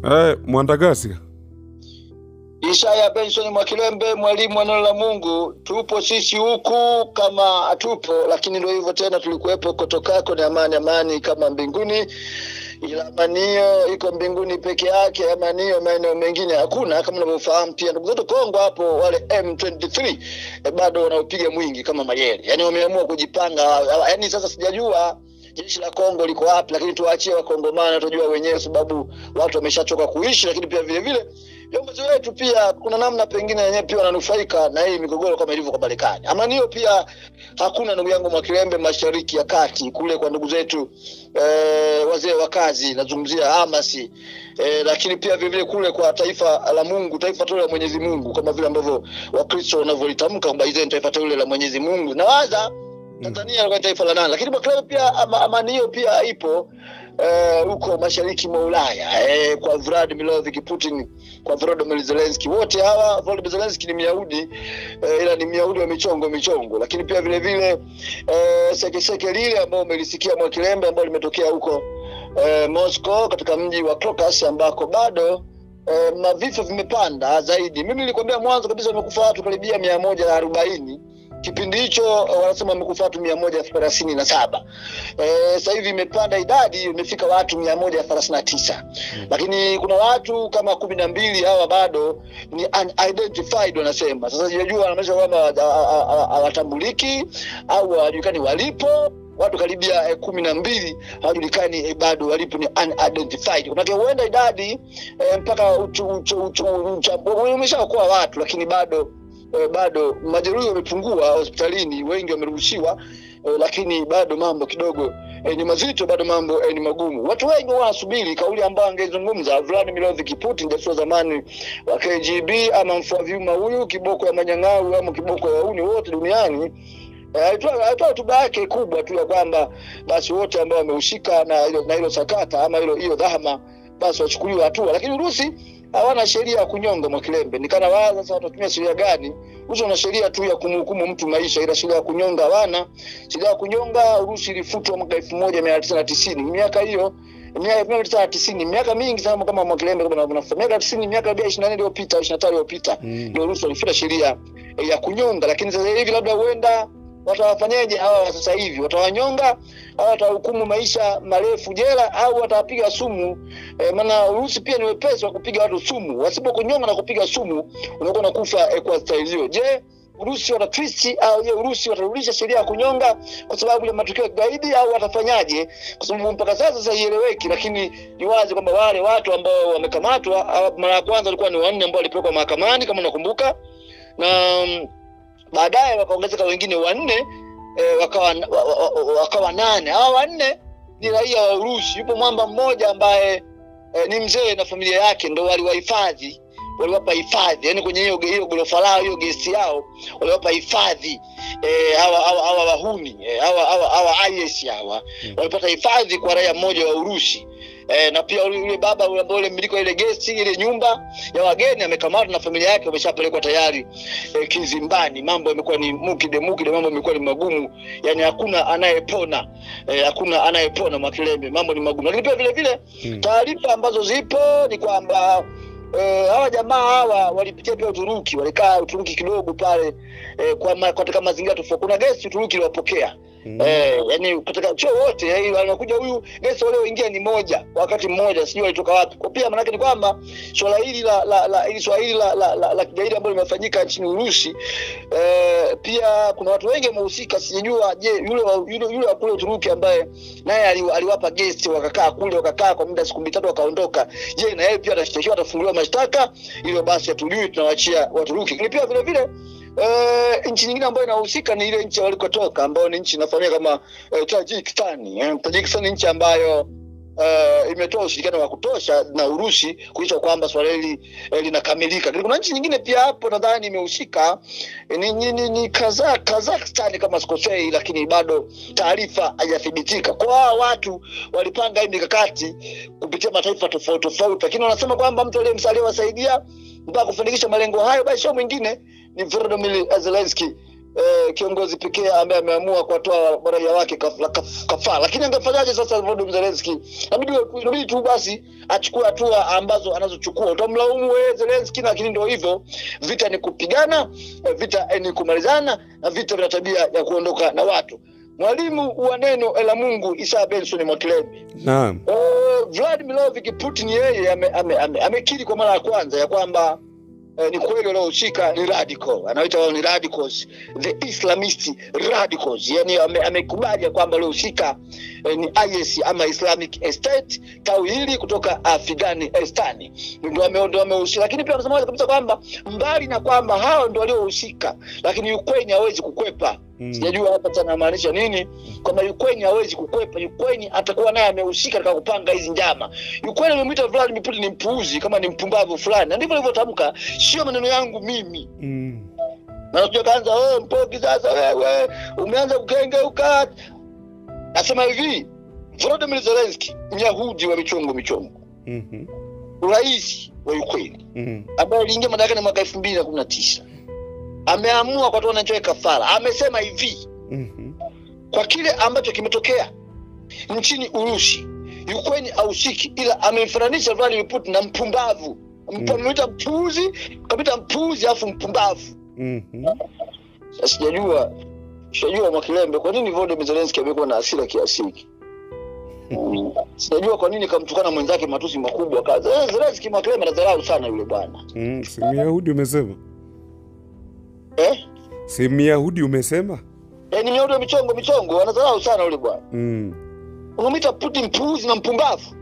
Eh, Mwandagasi. Ishaya Benson Mwakilembe, mwalimu wa neno la Mungu. Tupo sisi huku kama hatupo, lakini ndio hivyo tena, tulikuwepo kotokako ni amani, amani kama mbinguni, ila amani hiyo iko mbinguni peke yake. Amani hiyo maeneo mengine hakuna, kama unavyofahamu. Pia ndugu zetu Kongo hapo, wale M23 eh, bado wanaopiga mwingi kama mayele, yani wameamua kujipanga. Yani sasa sijajua jeshi la Kongo liko wapi, lakini tuwaachie Wakongomani, watajua wenyewe, sababu watu wameshachoka kuishi. Lakini pia vile vile viongozi wetu pia kuna namna pengine wenyewe pia wananufaika na hii migogoro kama ilivyo kwa Marekani. Amani hiyo pia hakuna, ndugu yangu Mwakilembe, mashariki ya kati kule kwa ndugu zetu eh, wazee wa kazi, nazungumzia Hamas eh, lakini pia vile vile kule kwa taifa la Mungu, taifa teule la Mwenyezi Mungu, kama vile ambavyo Wakristo wanavyolitamka kwamba hizo ni taifa teule la Mwenyezi Mungu. Nawaza Tanzania ilikuwa ni taifa la nane, lakini Mwakilembe pia ama, amani hiyo pia ipo eh, huko mashariki mwa Ulaya eh, kwa Vladimir Putin, kwa Volodymyr Zelensky. Wote hawa Volodymyr Zelensky ni Myahudi eh, ila ni Myahudi wa michongo michongo, lakini pia vile vile eh, sekeseke lile ambao umelisikia Mwakilembe, ambao limetokea huko eh, Moscow katika mji wa Crocus ambako bado eh, mavifo vimepanda zaidi. Mimi nilikwambia mwanzo kabisa wamekufa watu karibia mia moja na arobaini kipindi hicho eh, wanasema wamekufa watu mia moja thelathini na saba eh, sasa hivi imepanda idadi imefika watu mia moja thelathini na tisa lakini kuna watu kama kumi na mbili hawa bado ni unidentified wanasema sasa sijajua wanamaanisha kwamba hawa- hawa- hawa- hawatambuliki au hawajulikani walipo watu karibia eh, kumi na mbili hawajulikani eh, bado walipo ni unidentified manake huenda idadi eh, mpaka uchu- uchu- uchu- ucha- umeshaokoa watu lakini bado eh, bado majeruhi wamepungua hospitalini, wengi wameruhusiwa eh, lakini bado mambo kidogo eh, ni mazito, bado mambo eh, ni magumu. Watu wengi wanasubiri kauli ambayo angezungumza Vladimir Putin, jasusi wa zamani wa KGB, ama mfua vyuma huyu, kiboko ya manyang'au ama kiboko ya wauni wote duniani. Eh, alitoa alitoa hotuba yake kubwa tu ya kwamba basi wote ambao wamehusika na hilo na hilo sakata ama hilo hiyo dhahama basi wachukuliwe hatua, lakini Urusi hawana sheria ya kunyonga Mwakilembe. Nikana waza sasa watatumia sheria gani? Urusi wana sheria tu ya kumhukumu mtu maisha, ila sheria ya kunyonga hawana. Sheria ya kunyonga Urusi ilifutwa mwaka elfu moja mia tisa na tisini miaka hiyo miaka elfu moja mia tisa na tisini miaka mingi sana kama Mwakilembe kama unavyofahamu, miaka tisini miaka bia ishirini na nne iliyopita ishirini na tano iliyopita Mm. ndio Urusi walifuta sheria eh, ya kunyonga, lakini sasa hivi labda huenda watawafanyaje hawa wa sasa hivi? Watawanyonga au watahukumu maisha marefu jela au watawapiga sumu? E, maana Urusi pia ni wepesi wa kupiga watu sumu. Wasipokunyonga na kupiga sumu, unakuwa unakufa e, kwa staili hiyo. Je, Urusi wata twist au je Urusi watarudisha sheria ya kunyonga kwa sababu ya matukio ya kigaidi au watafanyaje? Kwa sababu mpaka sasa sasa haieleweki, lakini ni wazi kwamba wale watu ambao wamekamatwa, ah, mara ya kwanza walikuwa ni wanne ambao walipelekwa mahakamani kama unakumbuka, na mm, baadaye wakaongezeka wengine wanne eh, wakawa, wa, wa, wa, wakawa nane. Hawa wanne ni raia wa Urusi. Yupo mwamba mmoja ambaye eh, ni mzee na familia yake ndo waliwahifadhi waliwapa hifadhi yani kwenye hiyo hiyo ghorofa lao hiyo gesti yao waliwapa hifadhi eh, hawa hawa hawa wahuni eh, hawa hawa hawa IS hawa Mm. walipata hifadhi kwa raia mmoja wa Urusi eh, na pia yule yule baba yule ambaye yule mmiliki wa ile gesti ile nyumba ya wageni amekamatwa na familia yake wameshapelekwa tayari eh, kizimbani. Mambo yamekuwa ni mukide mukide, mambo yamekuwa ni magumu, yani hakuna anayepona eh, hakuna anayepona Mwakilembe, mambo ni magumu. Lakini pia vile vile Mm. taarifa ambazo zipo ni kwamba eh, hawa jamaa hawa walipitia pia Uturuki, walikaa Uturuki kidogo pale eh, kwa ma, katika mazingira tofauti. Kuna gesti Uturuki iliwapokea Mm. Eh, yani katika chuo wote eh, anakuja huyu gesi walioingia ni moja wakati mmoja, sijui walitoka wapi. Kwa pia maanake ni kwamba swala hili la la la hili swala hili la la, la, la kigaidi ambalo limefanyika nchini Urusi eh, pia kuna watu wengi wamehusika. Sijajua je, yule wa, yule yule wa kule Uturuki ambaye naye ali, aliwapa gesti wakakaa kule wakakaa kwa muda siku mitatu wakaondoka, je, na yeye pia atashtakiwa atafunguliwa mashtaka? Hilo basi hatujui, tunawachia Waturuki. Lakini pia vile vile Eh, nchi nyingine ambayo inahusika ni ile nchi walikotoka ambayo ni nchi inafahamika kama eh, Tajikistan. Eh, Tajikistan ni nchi ambayo eh, imetoa ushirikiano wa kutosha na Urusi kuisha kwamba swala hili eh, linakamilika. Lakini kuna nchi nyingine pia hapo nadhani imehusika eh, ni, ni, ni, ni Kaza, Kazakhstan kama sikosei, lakini bado taarifa haijathibitika. Kwa hawa watu walipanga hii mikakati kupitia mataifa tofauti tofauti, lakini wanasema kwamba mtu aliyemsalia wasaidia mpaka kufanikisha malengo hayo, basi sio mwingine ni Volodymyr Zelensky eh, kiongozi pekee ambaye ameamua kuwatoa raia wake kaf- kaf- kafara. Lakini angefanyaje sasa Volodymyr Zelensky? Inabidi inabidi tu basi achukue hatua ambazo anazochukua. Utamlaumu wewe Zelensky, lakini ndio hivyo, vita ni kupigana, eh, vita eh, ni kumalizana, na vita vina tabia ya kuondoka na watu. Mwalimu wa neno la Mungu Isaya Benson Mwakilembe Naam. Uh, Vladimirovich Putin yeye amekiri ame, ame, amekiri kwa mara ya kwanza ya kwamba eh, ni kweli waliohusika ni radical, anaita wao ni radicals, the Islamist radicals, yani ame- amekubali ya kwamba waliohusika eh, ni IS ama Islamic State, tawi hili kutoka Afghanistan ndio wame- ndio wamehusika, lakini pia anasema wazi kabisa kwamba mbali na kwamba hao ndio waliohusika, lakini Ukraine hawezi kukwepa Mm. sijajua hapa tena anamaanisha nini kwamba Ukraine hawezi kukwepa. Ukraine atakuwa naye amehusika katika kupanga hizi njama. Ukraine amemwita Vladimir Putin ni mpuuzi, kama ni mpumbavu fulani, na ndivyo alivyotamka, sio maneno yangu mimi. Mm. Na unajua kaanza wewe mpoki, sasa wewe umeanza kukengeuka. Nasema hivi, Volodymyr Zelensky, Myahudi wa michongo michongo, Mhm. rais wa Ukraine Mm. ambaye aliingia madarakani mwaka elfu mbili na kumi na tisa ameamua kwa wananchi wake kafara. Amesema hivi Mhm. kwa kile ambacho kimetokea nchini Urusi, Ukraine hahusiki, ila amemfananisha Vladimir Putin na mpumbavu, Mm. amemwita mpuuzi, kamwita mpuuzi alafu mpumbavu. Mhm. Sasa sijajua sijajua Mwakilembe, kwa nini Volodymyr Zelensky amekuwa na hasira kiasi hiki? Mm. Sijajua kwa nini kamtukana mwenzake matusi makubwa kaza. Eh, Zelensky Mwakilembe anadharau sana yule bwana Mm. Si Myahudi umesema? eh? Si Myahudi umesema? Eh, ni miaudo michongo michongo, anadharau sana yule bwana. Mm. unamwita Putin mpuuzi na mpumbavu.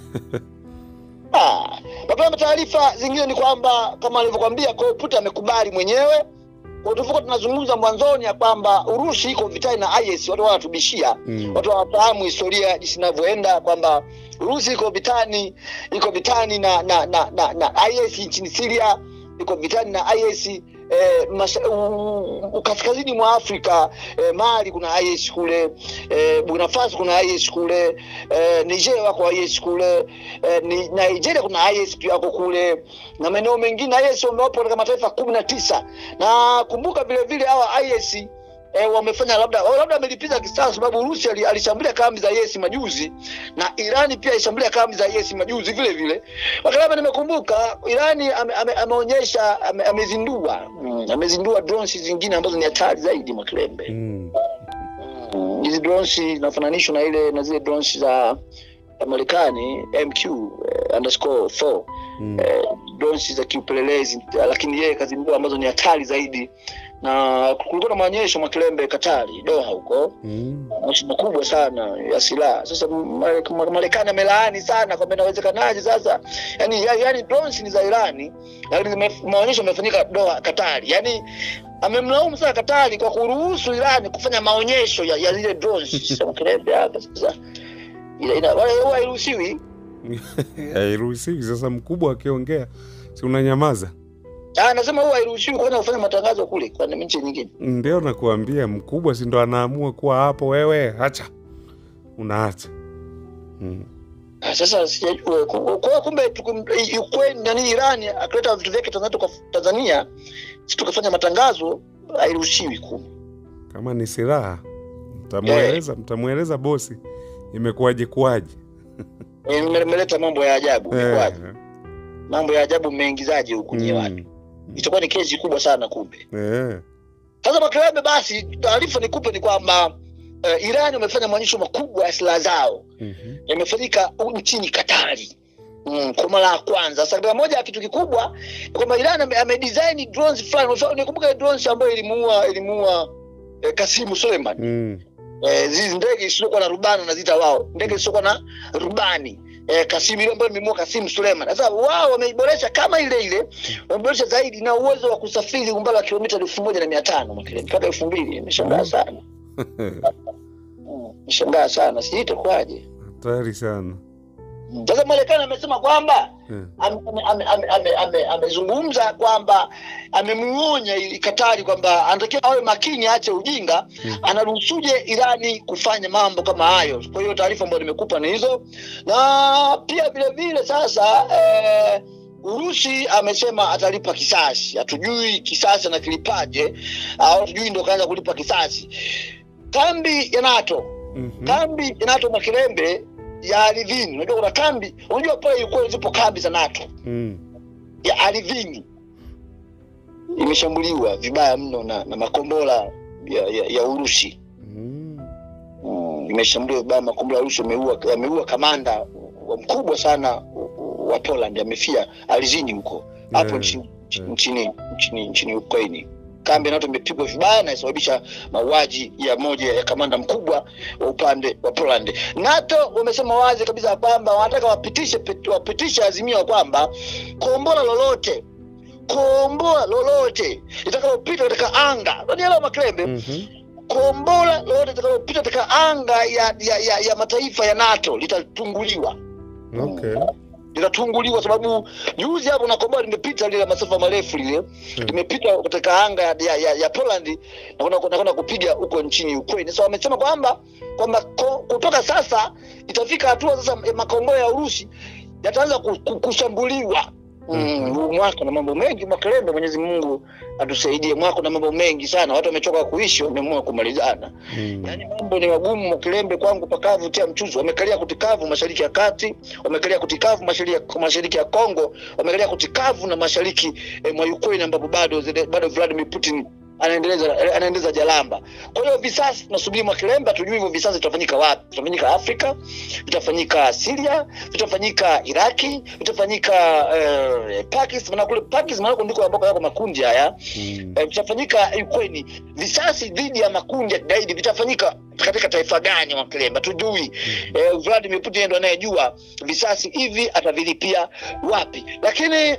Ah, mapema taarifa zingine ni kwamba kama alivyokwambia, kwa hiyo Putin amekubali mwenyewe. Kwa tulivyokuwa tunazungumza mwanzoni ya kwamba Urusi iko vitani na IS, watu wanatubishia Mm. watu hawafahamu historia jinsi inavyoenda kwamba Urusi iko vitani iko vitani na na na, na, na IS nchini Syria, iko vitani na IS eh, masha, u, u, kaskazini mwa Afrika eh, Mali kuna IS kule eh, Burkina Faso kuna IS kule eh, Niger wako IS kule eh, ni, Nigeria kuna IS pia wako kule na maeneo mengine IS wamewapo katika mataifa kumi na tisa na kumbuka vile vile hawa IS eh, wamefanya labda au labda amelipiza kisasi, sababu Urusi ali- alishambulia kambi za IS majuzi na Irani pia alishambulia kambi za IS majuzi vile vile. Wakati labda nimekumbuka, Irani ame, ame, ameonyesha ame, amezindua mm, amezindua drones zingine ambazo ni hatari zaidi Mwakilembe. Mm. Mm, Hizi drones zinafananishwa na ile na zile drones za za Marekani MQ eh, underscore 4 Mm. eh, drones za kiupelelezi, lakini yeye kazindua ambazo ni hatari zaidi, na kulikuwa na maonyesho Mwakilembe Katari Doha huko Mm. maonyesho makubwa sana ya silaha. Sasa Ma- Ma- Marekani amelaani sana kwamba inawezekanaje sasa, yani, yani, yani drones ni za Irani, lakini zime- maonyesho yamefanyika Doha Katari, yani amemlaumu sana Katari kwa kuruhusu Irani kufanya maonyesho ya, ya zile drones. Sasa Mwakilembe hapa sasa ila- ila- wala huwa hairuhusiwi Hairuhusiwi. Sasa mkubwa akiongea, si unanyamaza? Ah, nasema huwa hairuhusiwi kwanza kufanya matangazo kule kwa nchi nyingine. Ndio nakuambia, mkubwa si ndo anaamua kuwa hapo, wewe hacha, unaacha. Mm. Ah, Sasa sijajua Ku- kwa hiyo kumbe tukum- Ukraine nani Irani akileta vitu vyake Tanzania tuka, Tanzania si tukafanya matangazo hairuhusiwi kumbe. Kama ni silaha, mtamweleza mtamweleza bosi imekuwaje kuwaje. Eh, mme- Mmeleta mambo ya ajabu Eh, Imekuwaje? mambo ya ajabu mmeingizaje huku nyie watu? mm, Itakuwa ni kesi kubwa sana kumbe. eh, Sasa Makelebe, basi taarifa nikupe ni kwamba uh, Irani wamefanya maonyesho makubwa ya silaha zao mhm, yamefanyika u- nchini Katari mm, kwa mara ya kwanza. Sasa katika moja ya kitu kikubwa ni kwamba Iran ame, amedesign drones fulani. Mfano, Nikumbuka ile drones ambayo ilimuua ilimuua eh, Kasimu Suleiman mm, eh, zizi ndege isiyokuwa na rubani wanaziita wao, ndege isiyokuwa na rubani eh, Kasimu ile ambayo imemuua Kasimu Suleiman. Sasa wao wameiboresha kama ile ile, wameboresha zaidi na uwezo wa kusafiri umbali wa kilomita elfu moja na mia tano mpaka elfu mbili. Imeshangaa sana, Mm, imeshangaa sana, sijui itakuwaje. hatari sana. Sasa Marekani amesema kwamba Eh, amezungumza ame, ame, ame, ame, amezungumza kwamba amemuonya ili Katari kwamba anatakiwa awe makini, aache ujinga. Mm. Anaruhusuje Irani kufanya mambo kama hayo? Kwa hiyo taarifa ambayo nimekupa ni hizo, na pia vile vile sasa eh, Urusi amesema atalipa kisasi. Hatujui kisasi anakilipaje, au hatujui ndo kaanza kulipa kisasi. Kambi ya NATO, Mhm. kambi ya NATO Mwakilembe ya ardhini. Unajua kuna kambi, unajua pale Ukraine zipo kambi za NATO Mm. ya ardhini imeshambuliwa vibaya mno na, na makombora ya, ya, ya Urusi. Mm. Mm, imeshambuliwa vibaya makombora ya Urusi yameua yameua kamanda wa mkubwa sana wa Poland amefia ardhini huko hapo Yeah. nchini yeah. nchini nchini nchini Ukraini. Kambi ya NATO imepigwa vibaya na isababisha mauaji ya moja ya kamanda mkubwa wa upande wa Poland. NATO wamesema wazi kabisa kwamba wanataka wapitishe wapitishe azimio kwamba kombora lolote kombora lolote litakalopita katika anga, unanielewa Makrembe? Mhm. kombora lolote litakalopita katika anga ya, ya, ya, ya mataifa ya NATO litatunguliwa Okay. litatunguliwa sababu juzi hapo na kombora limepita lile la masafa marefu lile limepita katika anga ya, ya, ya, ya Poland na kwenda- kwenda kwenda kupiga huko nchini Ukraine. So wamesema kwamba kwamba ko- kutoka sasa itafika hatua sasa ya makombora ya Urusi yataanza ku- ku- kushambuliwa. Mm, huu mwaka na mambo mengi Makerembe, Mwenyezi Mungu atusaidie. Mwaka na mambo mengi sana, watu wamechoka kuishi, wameamua kumalizana. Mm. Yaani mambo ni magumu Makerembe, kwangu pakavu tia mchuzi. Wamekalia kutikavu mashariki ya kati, wamekalia kutikavu mashariki ya, mashariki ya Kongo, wamekalia kutikavu na mashariki eh, mwa Ukraine ambapo bado zile- bado Vladimir Putin anaendeleza anaendeleza jalamba. Kwa hiyo visasi tunasubiri Makerembe, hatujui hivyo visasi vitafanyika wapi. Vitafanyika Afrika, vitafanyika Syria, vitafanyika Iraki, vitafanyika eh, Pakistan. Maana kule Pakistan maana ndiko ambako yako makundi haya Mm. eh, vitafanyika Ukraine. Visasi dhidi ya makundi ya kigaidi vitafanyika katika taifa gani Makerembe? Hatujui. Eh, Vladimir Putin ndo anayejua visasi hivi atavilipia wapi, lakini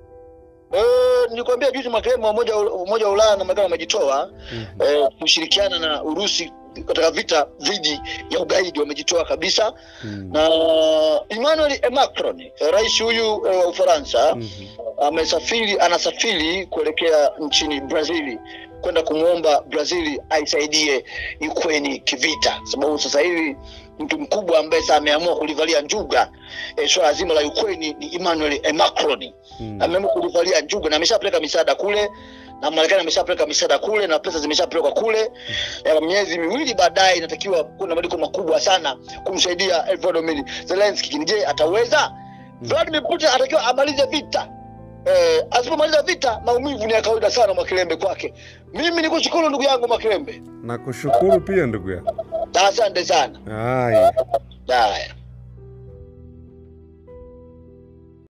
eh, nilikwambia juzi Makerembe, umoja wa- umoja wa Ulaya na Marekani wamejitoa Mhm. eh, kushirikiana na Urusi katika vita dhidi ya ugaidi, wamejitoa kabisa Mm. na Emmanuel Macron, eh, rais huyu eh, wa Ufaransa Mhm. amesafiri anasafiri kuelekea nchini Brazil kwenda kumwomba Brazil aisaidie Ukraine kivita, sababu sasa hivi mtu mkubwa ambaye sasa ameamua kulivalia njuga e, swala zima la Ukraine ni Emmanuel eh, Macron. Mm. Ameamua kulivalia njuga na ameshapeleka misaada kule na Marekani ameshapeleka misaada kule na pesa zimeshapelekwa kule. E, miezi miwili baadaye inatakiwa kuna mabadiliko makubwa sana kumsaidia eh, Volodymyr Zelensky. Je, ataweza? Vladimir Putin atakiwa amalize vita. Eh, asipomaliza vita maumivu ni ya kawaida sana Mwakilembe kwake. Mimi nikushukuru ndugu yangu Mwakilembe, Nakushukuru pia ndugu yangu. asante sana. Haya. Haya.